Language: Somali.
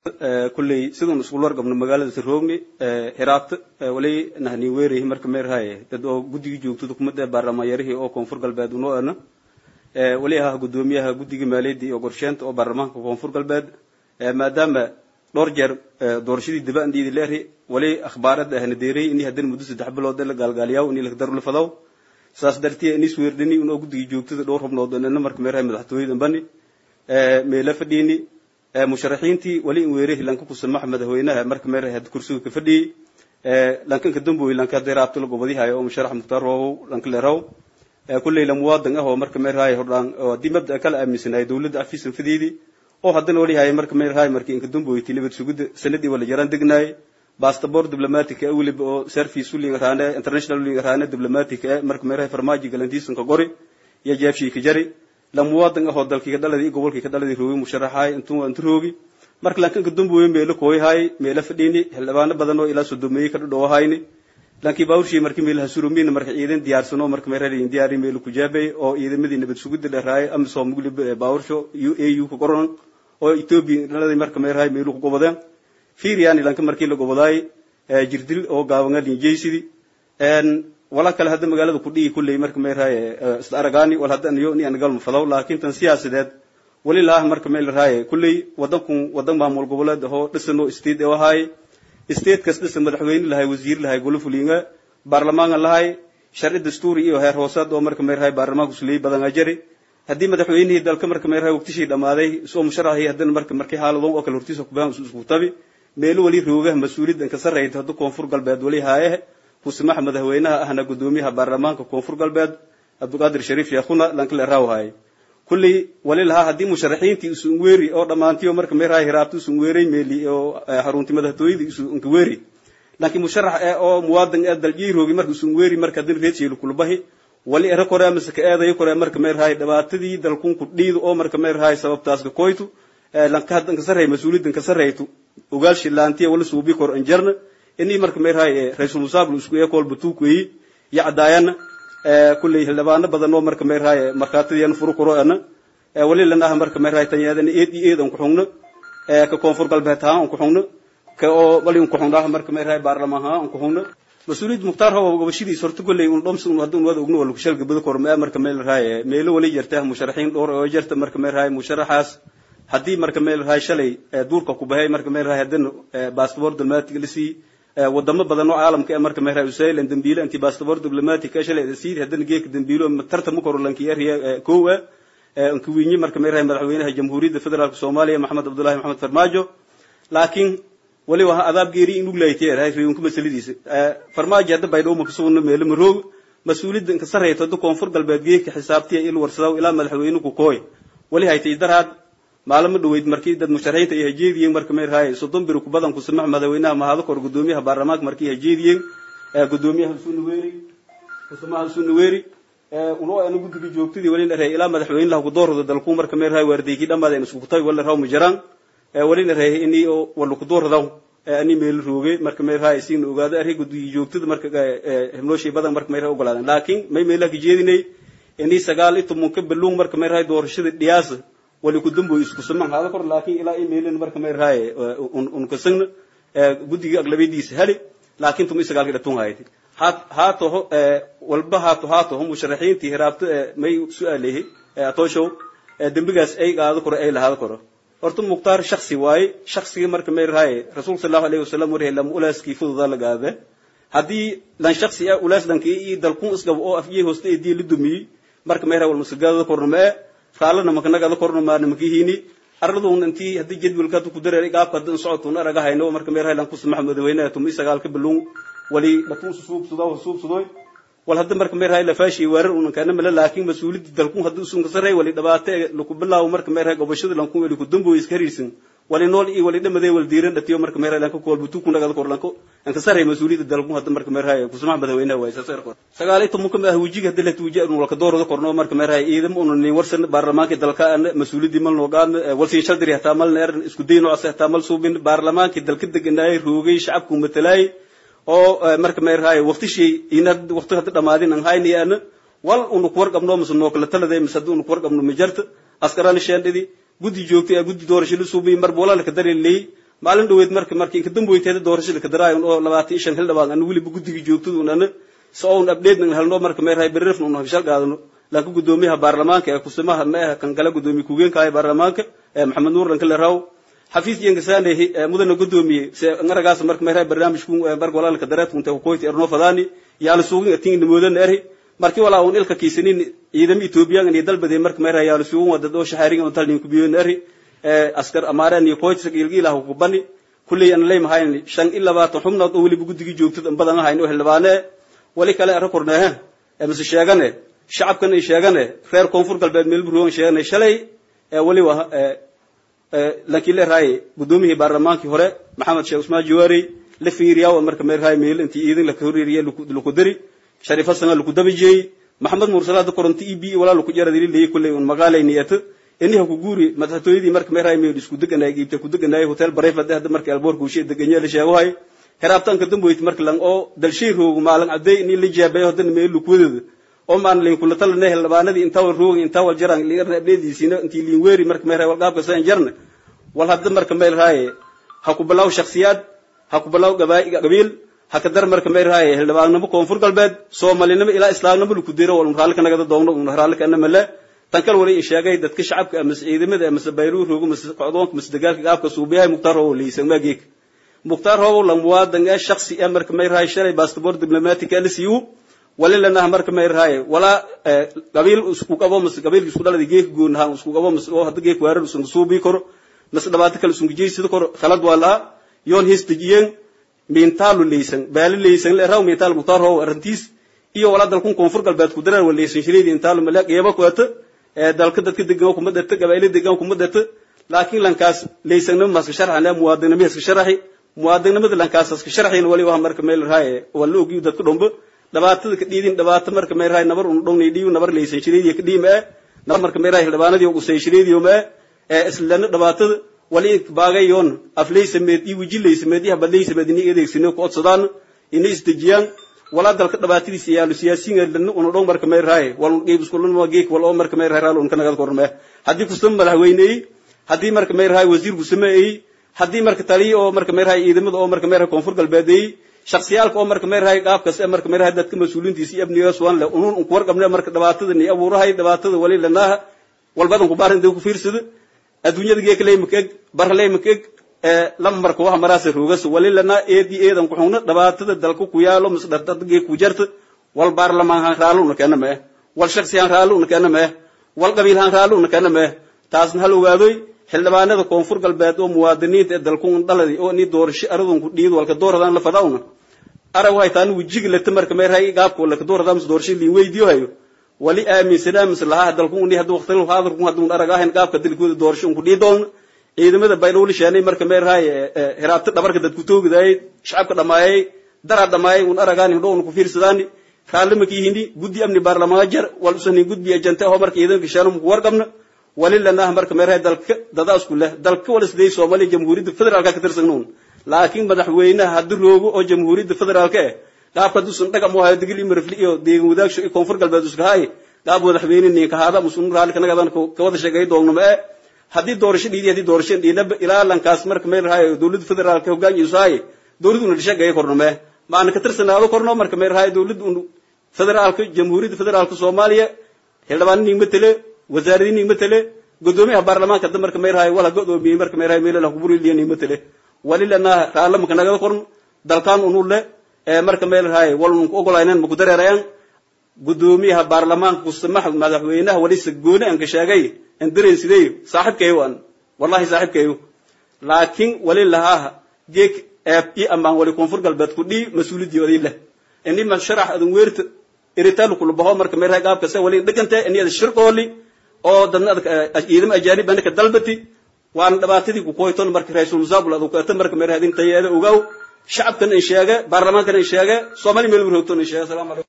kulley sidun isku wargabno magaalada saroogni hiraabta wali nahni weerahi marka meerhaye dad oo guddigii joogtada kumada baarlamaanyarihii oo koonfur galbeed unoo ana wali ahaa guddoomiyaha guddiga maaliyadda iyo qorsheenta oo baarlamaanka koonfur galbeed maadaama dhowr jeer doorashadii dibandhiidi leeri wali akhbaarada ahna deeray ini haddana muddo saddex bilood la gaalgaaliyaw ini lakdaru la fadaw saas dartiya inis weerdhani unoo guddigii joogtada dhowr xubnood ana marka meerhaye madaxtooyada bani meela fadhiini musharaxiintii wali in weerahi lanka kusamax madaxweynaha marka meerhaye hadda kursiga ka fadhiyey lankanka damboy lanka hadday raabto la gobadihayo oo musharax mukhtaar roobow lanka leeraw kulley la muwaadan ah oo marka meerhaye hordhaan oo haddii mabda kala aaminsanahay dowladda afisan fideedii oo haddana wali haye marka meerhaye markii inka damboyti nabad sugidda sanadii wala jaraan degnaay bastaboor diblomatic ee weliba oo service ulinga raane international ulinga raane diblomatic ee marka meerhaye farmaajo galantiisanka qori iyo jeebshii ka jari la muwaadan ah oo dalkii ka dhaladii iyo gobolkii ka dhaladii roogi musharaxaay intuu intu roogi marka lankanka damboye meelo kooyahay meelo fadhiini xildhibaano badan oo ilaa sodomeeyey ka dhadhowahayni lankii baawurshii markii meelaha surumiina marka ciidan diyaarsano marka meerharin diyaari meelo kujaabay oo ciidamadii nabad sugidda dheeraaye amisom muglib baawursho u a u ka qoran oo ethiopia dhaladii marka meerhaay meelu ku gobodeen fiiriyani lanka markii la gobodaay jirdil oo gaabangaa linjeysidii wala kale hadda magaalada kudhigi kulley marka meerhaye isla aragaani wal hadda aniyo ni anagal mafadaw laakiin tan siyaasadeed wali laah marka meelraaye kulley wadankun wadan maamul goboleed ahoo dhisano state oo ahaay state kas dhisan madaxweyne lahay wasiir lahay golo fulinga baarlamaanka lahay sharci dastuuri iyo heer hoosaad oo marka meerhaye baarlamaanka suliyey badan ajari haddii madaxweynihii dalka marka meerhaye waqtishii dhammaaday isoo musharaxii haddana marka markii xaaladon oo kale hortiisa kubaan isku tabi meelo wali roogaha mas-uuliyaddan ka sarrayta hadda koonfur galbeed wali haaye kusamaxa madaxweynaha ahna guddoomiyaha baarlamaanka koonfur galbeed cabdiqaadir shariif sheekhuna lankale raawhaye kulley wali lahaa haddii musharaxiintii isu unweeri oo dhammaantiyo marka meeraha hiraabta isu unweeray meeli oo xarunti madaxtooyadii isu unkaweeri laakiin musharax ee oo muwaadan ee daljii roogi marka isu unweeri marka haddana reedsheelu kulubahi wali era kore amase ka eedayo kore marka meerahay dhibaatadii dalkun ku dhiido oo marka meerahay sababtaas ka koytu lanka haddan ka sarreey mas-uuliyaddan ka sarreytu ogaal shilaantiya wala suubi kor anjarna inii marka meerahay ra-iisul musaabul isku ee kool batuukueyi iyo cadaayana kulley xildhibaano badan oo marka meerahay markhaatadiyan furu koro ana wali lanaha marka meerahay tanyaadana eed iyo eed an ku xungno ka koonfur galbeed haan an ku xungno ka oo wali an ku xungnaha marka meerahay baarlamaan haan an ku xungno mas-uuliyad mukhtaar hawa gobashadiis horta kolley un dhoms un haddun wada ogno wala kushalga bada kor maa marka meelrahay meelo wali jarta musharaxiin dhowr oo jarta marka meerahay musharaxaas haddii marka meelrahay shalay duurka ku bahay marka meelrahay haddana baasabor diplomatic la sii wadamo badan oo caalamka ee marka meerahay usailan dambiile anti baasabor diplomatic ee shalay sii haddana geeka dambiilo tartama koro lanki eriya kow ah ankuwinyi marka meerahay madaxweynaha jamhuuriyadda federaalka soomaaliya maxamed cabdullahi maxamed farmaajo laakiin wali waha adaab geeri in uglaytay reeyunka masaladiisa farmaajo hadda baydhow ma kasugno meelo maroog mas-uuliyadda inka sarreyto hadda koonfur galbeed geeka xisaabtiya il warsadaw ilaa madaxweyne ku kooy wali haytay daraad maalamo dhaweyd markii dad musharaxiinta ay hajeediyeen marka meerahay soddon biri kubadan kusamax madaxweynaha mahado kor guddoomiyaha baarlamaanka markii hajeediyeen guddoomiyaha sunaweeri kusamaha sunaweeri uno ana guddiga joogtadii wali la reeyay ilaa madaxweyne laha kudoorada dalku marka meerahay waardeykii dhammaada in isku kutabi wala raw majaraan wali la reeyay ini wala kudooradaw ani meel rooge marka meerahay isiin ogaado array guddiga joogtada marka himnooshay badan marka meerahay ogolaadan laakiin may meelaha kajeedinay ini sagaal iyo tobanka baluung marka meerahay doorashada dhiyaasa wali kudamboy isku saman hada kor laakiin ilaa i meelin marka meerahay un kasagna guddiga aglabadiisa heli laakiin tuma isagaalka dhatun hayati haatoho walba haato haatoho musharaxiintii hiraabta may su-aalehi atooshow dembigaas ay qaado koro ay lahaado koro horta mukhtaar shaksi waaye shaksiga marka meerahay rasuulka sallallahu alayhi wasallam warhe lama ulaaskii fududaa la gaade haddii lan shaksi ah ulaas dhankii iyo dalkun isgab oo afjey hoosta ee diya la dumiyey marka meerahay wal masagaada korna ma ee raalana makanagada korna maana makihini arladun intii haddii jadwalka hadda ku dareeray gaabka hadda socodkuna araga hayno marka meerahay lan ku samax madaxweynaha tumi sagaalka baluun wali batun suubsado suubsadoy wal hadda marka meerahay la faashi weerar unan kana mala laakiin mas-uuliyadda dalkun hadda usun kasaray wali dhabaate laku bilaawo marka meerahay gobashada lankun wali ku damboy iska hariirsan wali nool iyo wali dhamadee wal diiran dhatiyo marka meerahay lanka kool butu kunagada kor lanko an kasaray mas-uuliyadda dalkun hadda marka meerahay ku samax madaxweynaha waay saasar kor sagaal iyo tobanka ma wajiga hadda la tuujiya un walka doorada korno marka meerahay ciidamo unan nin warsan baarlamaanka dalka an mas-uuliyaddii mal noogaan walsin shaldiri hataa mal neer isku day noocaas hataa mal suubin baarlamaanka dalka deganaayay roogay shacabku matalaayay oo marka meerahay waqtishii ina waqti hadda dhamaadin an haynayana wal unu ku warqabno mise noo kala taladay mise haddii unu ku warqabno ma jarta askarana sheendhidi guddi joogtay ee guddi doorasho la suubiyey mar boolala ka dareeleyey maalin dhaweyd marka marka inka damboyteeda doorashada ka daraayon oo labaatan iyo shan xildhibaan ana weliba guddiga joogtada un ana si oun update helno marka meerahay berrefna un hagshal qaadano laakiin guddoomiyaha baarlamaanka ee kusimaha ma ah kan kale guddoomiye ku-geenkaaya baarlamaanka ee maxamed nuur lankale raw xafiis yengasanehi mudana guddoomiye se ngaragaas marka meerahay barnaamijku marka walaalka dareedkunta kukoyti erno fadaani yaala suugin atin nimoodan eri markii walaa un ilka kiisanin ciidama ethoobiyan iyo dalbade marka meerahay yaala suugin wadad oo shahaarigan oo talnin kubiyon eri askar amaareen iyo koyti ilgiilah kubani kulley aan leemahayn shan iyo labaatan xubnood oo weliba guddigii joogtada in badan ahayn oo xildhibaane wali kale ara korneehe mise sheegane shacabkan ay sheegane reer koonfur galbeed meel burugan sheegane shalay weli wa laakiin leeraaye guddoomiyihii baarlamaankii hore maxamed sheekh usmaan jawaarey la fiiriyaa marka meeraaye meel intii iidin laka horreeriye laku dari shariif hasan laku dabajiyey maxamed mursalaada koronto e b walaa laku jaradili leeyay kulley un magaalay niyata iniha ku guuri madaxtooyadii marka meeraaye meel isku deganay giibta ku deganay hotel barayfad hadda marka alboorka ushe deganya la sheegahay heraabtanka damboyt marka lang oo dalshay roogo maalin cadday ini la jaabeeyo haddana meel lukwadooda oo maan liin kula talane xildhibaanadii intaa wal roogi intaa wal jaran liirna abdeediisiina intii liin weeri marka meerahay wal qaabka saan jarna wal hadda marka meel raaye ha ku bilaw shakhsiyaad ha ku bilaw gabiil ha ka dar marka meel raaye xildhibaannimo koonfur galbeed soomalinimo ilaa islaamnimo laku diro wal raalka nagada doogno un raalka ana male tan kal wali sheegay dadka shacabka ama ciidamada ama bayruu roogo ama qocdoonka ama dagaalka qaabka suubiyahay muqtaar oo liisan maageek muqtaar hoogo la muwaadan ee shakhsi ee marka may rahay shalay passport diplomatic ee lasiiyo wali lana marka may rahay wala qabiil isku qabo mas qabiil isku dhalada geek goon ha isku qabo mas oo hadda geek weerar isku suubi karo mas dhabaata kale isku jeeysid karo khalad wala yoon histijiyeen miintaalu leysan baali leysan le raw miintaal muqtaar hoogo arintiis iyo wala dalkun koonfur galbeed ku dareer waleysan shireedi intaalu malaaq yeeba ku ata dalka dadka degan kuma dadta gabayla degan kuma dadta laakiin lankaas leysanna maska sharxana muwaadinimo iska sharxi muwaadinimada lankaas iska sharxina wali waa marka meel raaye wala ogiyo dadka dhomba dhibaatada ka dhiidin dhibaato marka meel raaye nabar un dhowni dhiiyo nabar leysan shireediyo ka dhiima eh nabar marka meel raaye xildhibaanadii ugu say shireediyo ma eh islana dhibaatada wali baagayoon afleysameed iyo wejileysameed iyo habadleysameed ini adeegsino ku odsadaan ini isdejiyaan walaa dalka dhibaatadiisa yaalu siyaasiyiin lana una dhow marka meel raaye wal qiib isku lana geek wal oo marka meel raaye raal un ka nagad korme haddii kusama madaxweyneeyey haddii marka meel raaye wasiir kusameeyey haddii marka taliyo oo marka meel raaye ciidamada oo marka meel raaye koonfur galbeedeeyey shaksiyaalka oo marka meel raaye qaabkas ee marka meel raaye dadka mas-uuliintiisa iyo amnigaas waan le unun un kuwar qabne marka dhibaatada ni abuurahay dhibaatada wali lanaaha walbadan ku baarin dee ku fiirsada adduunyada geeka ley makeg barley makeg lama marka waxa maraasa roogas wali lanaa eedi eedan ku xugna dhibaatada dalka ku yaalo mis dhardada geek ku jarta wal baarlamaan han raalo una keena mee wal shaksi han raalo una keena mee wal qabiil han raalo una keena mee taasna hal ogaadoy xildhibaanada koonfur galbeed oo muwaadiniinta ee dalku dhaladi oo ni doorasho aradun ku dhiid walka dooradaan la fadaawna arag waxay taan wajiga lata marka meerahay gaabka walka dooradaan mis doorasho liin weydiyo hayo wali aaminsanaa mis lahaa dalku ni hadduu waqtilu haadirku hadduu arag ahayn gaabka dalkooda doorasho ku dhii doon ciidamada baydhowli sheenay marka meerahay hiraabta dhabarka dadku toogdaayay shacabka dhamaayay dara dhamaayay un aragaan hindhow ku fiirsadaani raalima kiihini guddi amni baarlamaan jar wal usani gudbi ajante oo marka ciidanka shaanu ku warqabna wali lanaah marka meerahay dalka dada isku leh dalka wala sidee Soomaaliya jamhuuriyadda federaalka ka tirsannoon laakiin madaxweynaha haddii roogo oo jamhuuriyadda federaalka ah qaabka dusun dhaga moo hayo digli marfli iyo deegan wadaagsho iyo koonfur galbeed isku haay qaab madaxweyne nin ka hada musun raali kana gadan ka wada sheegay doogno ma haddii doorasho dhiidi haddii doorasho dhiinaba ilaa lankaas marka meel rahay dawladda federaalka hogaanyiisu haay dawladdu una sheegay korno ma maana ka tirsanaado korno marka meel rahay dawladdu federaalka jamhuuriyadda federaalka Soomaaliya xildhibaan nin matale wasaaradii nin matale gudoomiyaha baarlamaanka hadda marka meel rahay wala godoomiyey marka meel rahay meel la kuburi liyan nin matale wali lana raala marka naga korno dalkan unu le ee marka meel rahay wal uu ogolaynan ma ku dareerayaan gudoomiyaha baarlamaanka kusamaha madaxweynaha wali sagoone aan ka sheegay aan dareen sidee saaxibkay waan wallahi saaxibkay laakiin wali lahaa geek eeb i amaan wali koonfur galbeed ku dhii mas-uuliyadii leh ini ma sharax adun weerta iritaal ku labaho marka meel rahay qaabka wali dhiganta ini ada shirqooli oo dadna ciidamo ajaanib anaka dalbati waan dhibaatadii ku koyton marka raiisul musaabul adu ka marka meel rahay tayeeda ogaw shacabkan in sheega baarlamaankan in sheega soomaali meel roogton in sheega salaam